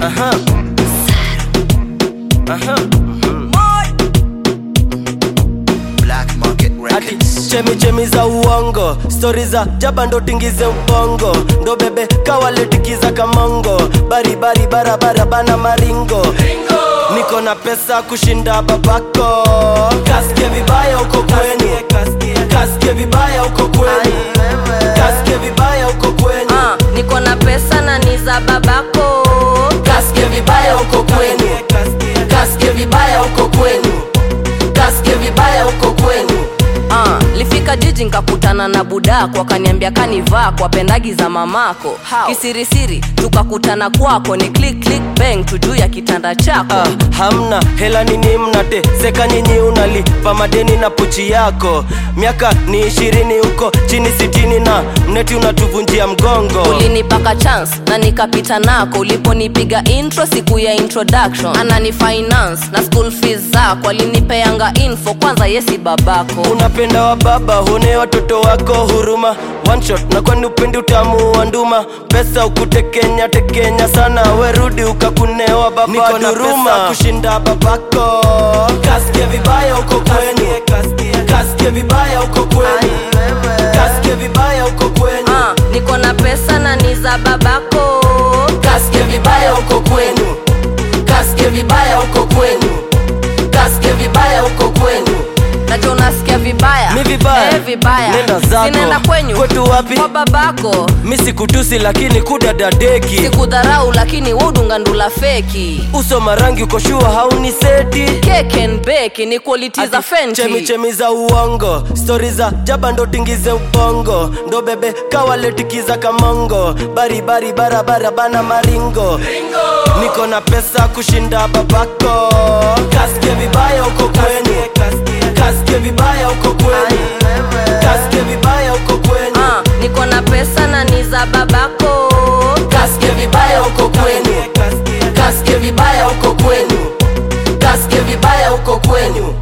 Aha. Aha. Black Market Ati Records. chemi chemi za uongo stori za jaba ndo tingize ubongo ndo bebe kawaletikiza kamongo baribari barabara bana maringo niko na pesa kushinda babako kasike vibaya uko kwenu kasike vibaya uko kwenu kasike vibaya uko kwenu Ah, niko na pesa na ni za babako kasike vibaya uko kwenu kasike vibaya uko kwenu kasike vibaya uko kwenu Ah, lifika jiji nkakutana na budako akaniambia kanivaa kwa pendagi za mamako kisirisiri tukakutana kwako ni click click bang tujuu ya kitanda chako Ah, hamna hela nini mnate seka nyinyi unalipa madeni na pochi yako miaka ni ishirini huko chini sitini na mneti unatuvunjia mgongo ulinipaka chance na nikapita nako uliponipiga intro siku ya introduction anani finance na school fees zako alinipeanga info kwanza yesi babako unapenda wa baba hune watoto wako huruma one shot na kwani upendi utamu wa nduma pesa ukutekenya tekenya sana werudi ukakunewa baba niko na pesa kushinda babako kasike vibaya uko kwenu kasike vibaya uko kwenu kasike vibaya uko kwenu Ah, niko na pesa na ni za babako kasike vibaya uko kwenu kasike vibaya uko kwenu kasike vibaya uko kwenu nacho unasikia vibaya Mi vibaya? eh, vibaya Nenda zako. sinaenda kwenyu Kwetu wapi? kwa babako mi sikutusi lakini kudadadeki sikudharau lakini wudungandula feki uso marangi uko shua hauni seti kekenbeki ni quality za chemi fenti chemi za uongo stori za jaba ndo tingize ubongo ndo bebe kawaletikiza kamongo baribari barabara bana maringo niko na pesa kushinda babako kasike vibaya uko kwenu kasike vibaya uko kwenu kasike vibaya uko kwenu Ah, niko na pesa na ni za babako kasike vibaya uko kwenu kasike vibaya uko kwenu kasike vibaya uko kwenu